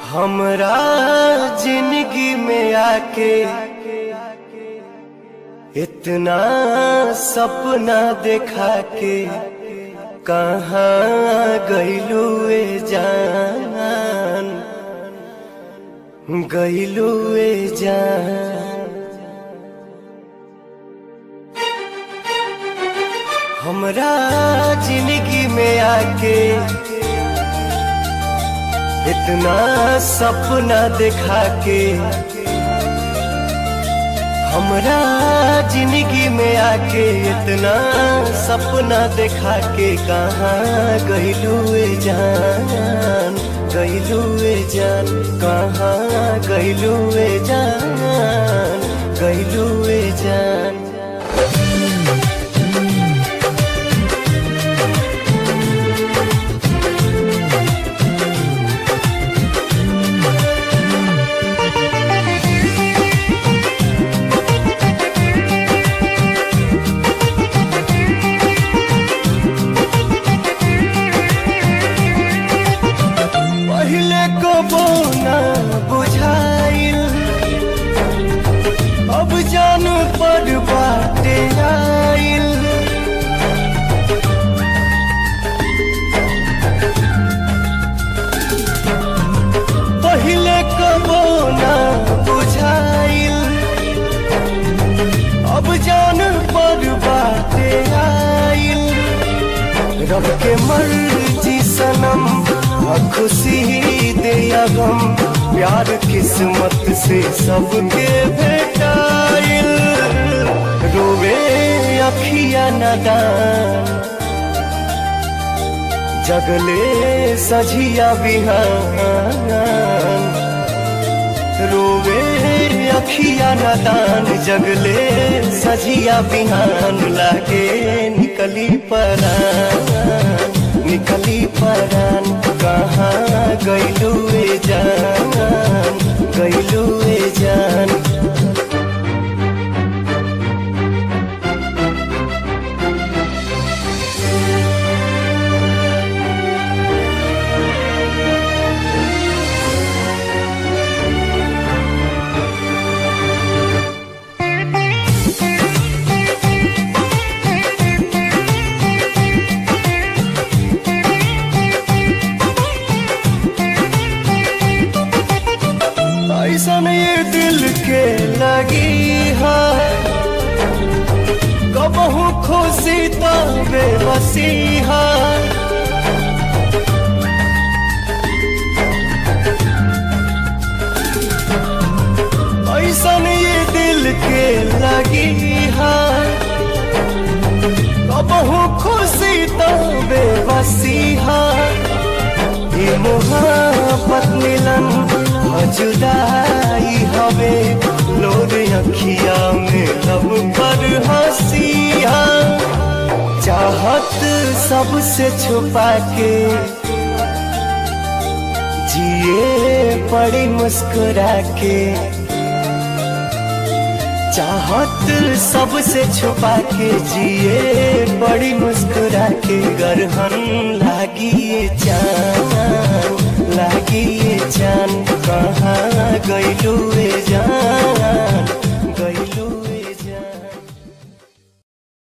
हमरा जिंदगी में आके इतना सपना देखा के कहाँ गईलू ए जान गईलू ए जान हमरा जिंदगी में आके इतना सपना देखा के हमरा जिंदगी में आके इतना सपना देखा के कहाँ गईलू ए जान गईलू ए जान कहाँ गईलू ए जान गईलू ए जान पहले को बोना बुझाइल अब जान पर बाटे आइल पहले को बोना बुझाइल अब जान पर बाटे आइल रब के मर्जी सनम आ खुशी दे या गम प्यार किस्मत से सबके भेटाइल रोवे अखिया नदान जगले सझिया बिहान रोवे अखिया नदान जगले सजिया बिहान लागे निकली परान निकली परान कहाँ गईलू ए जान गईलू ए जान ऐसन ये दिल के लगी है कबहू खुशी तो बेबसी है ऐसन ये दिल के लगी है कबहू खुशी तो बेबसी है ये मोहब्बत मिलन जुदाई हवे लोर अखिया में लब पर हंसिया चाहत सबसे छुपा के जिए पड़ी मुस्कुरा के चाहत सबसे छुपा के जिए बड़ी मुस्कुरा के गरहन लागी ये जान लागी ये जान कहाँ गईलू ए जान